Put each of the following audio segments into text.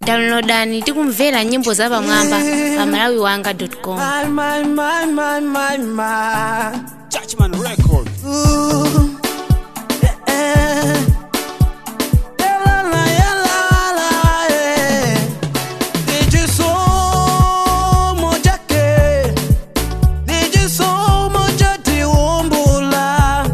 downloadani tikumvera nyimbo za pamwamba pa malawi wanga com My, my, my, my, my, my. Judgment Record. Ooh. Yeah. Yeah, la, la, yeah, la, la, yeah. Nijisomo chake. Nijisomo cha tiumbula.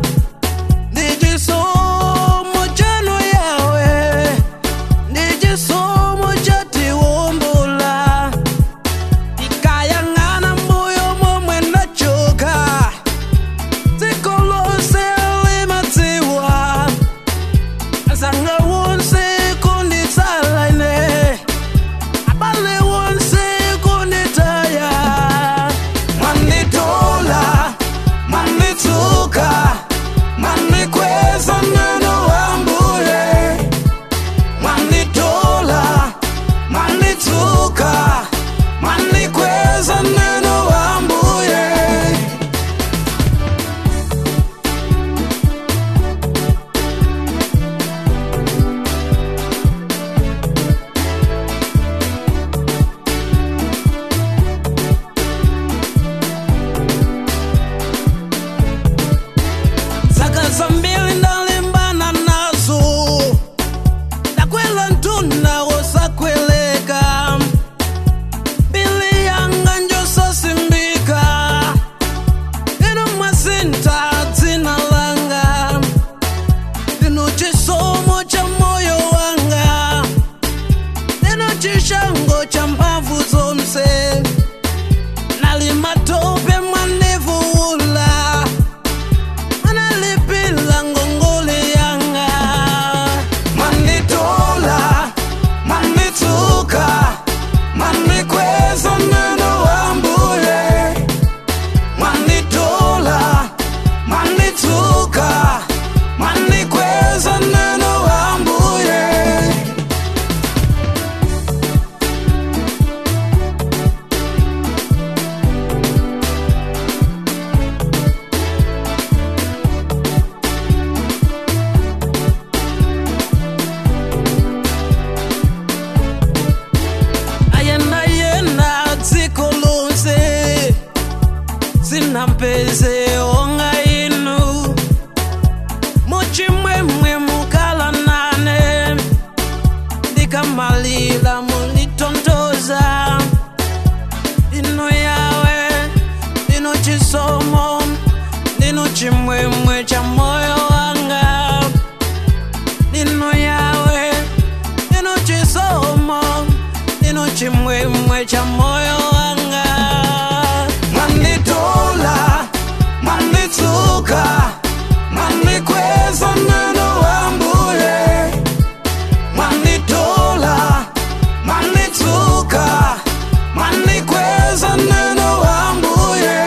Nijisomo chanu yawe. Nijisomo cha tiumbula. ikayang'ana mbuyo momwe ndachoka dziko lonse limadziwa asanga wonse kunditsala ine abale wonse kunditaya manditola manditsuka mandikweza neno wambuye manditola manditsuka mandikweza neno wambuye zaka zambili ndalimbana nazo ndakwela ntunda wosakweleka mbili yanga njosasimbika ino mwasinta dzina langa ino chisomo cha moyo wanga ino chishango cha mphamvu zonse nali matope mwandivuula analipila ngongole yanga manditola manditsuka mandikweza neno wambuye manditola manditsuka mandikweza neno wambuye ayenda yenda dziko lonse zinampeze onga inu muchimwemwe mukala nane ndikamalila munditondoza ino yawe ndino chisomo ndino chimwemwe cha moyo wanga ndino yawe ndino chisomo ndino chimwemwe cha moyo wanga manditola manditsuka mandikweza neno wambuye manditola manditsuka mandikweza neno wambuye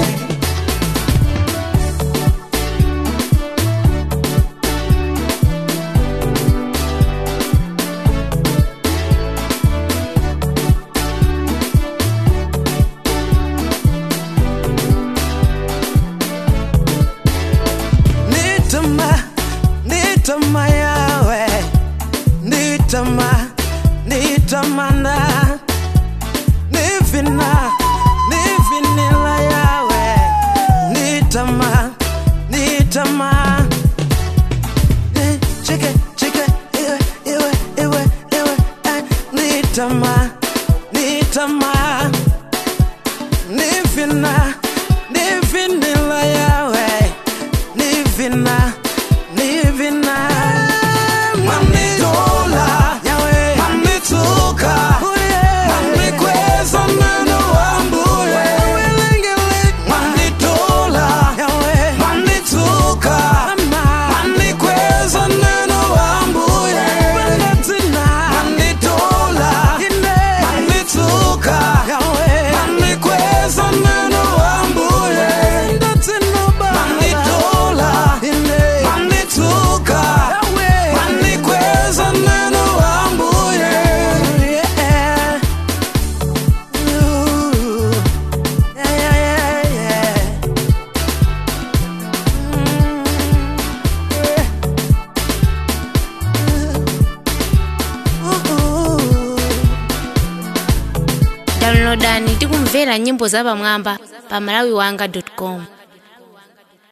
nitama nitama yawe nitama nitamana nivina nivinila yawe nitama nitama Eh, chike chike iwe iwe iwe iwe eh, nitama nitama nivina nivinila yawe nivina nivina manditola yawe manditsuka mandikweza neno wambuye manditola yawe manditsuka mandikweza neno wambuye manditola manditsuka mandikweza neno wambuye manditola downloadani tikumvera nyimbo zapamwamba pa malawiwanga com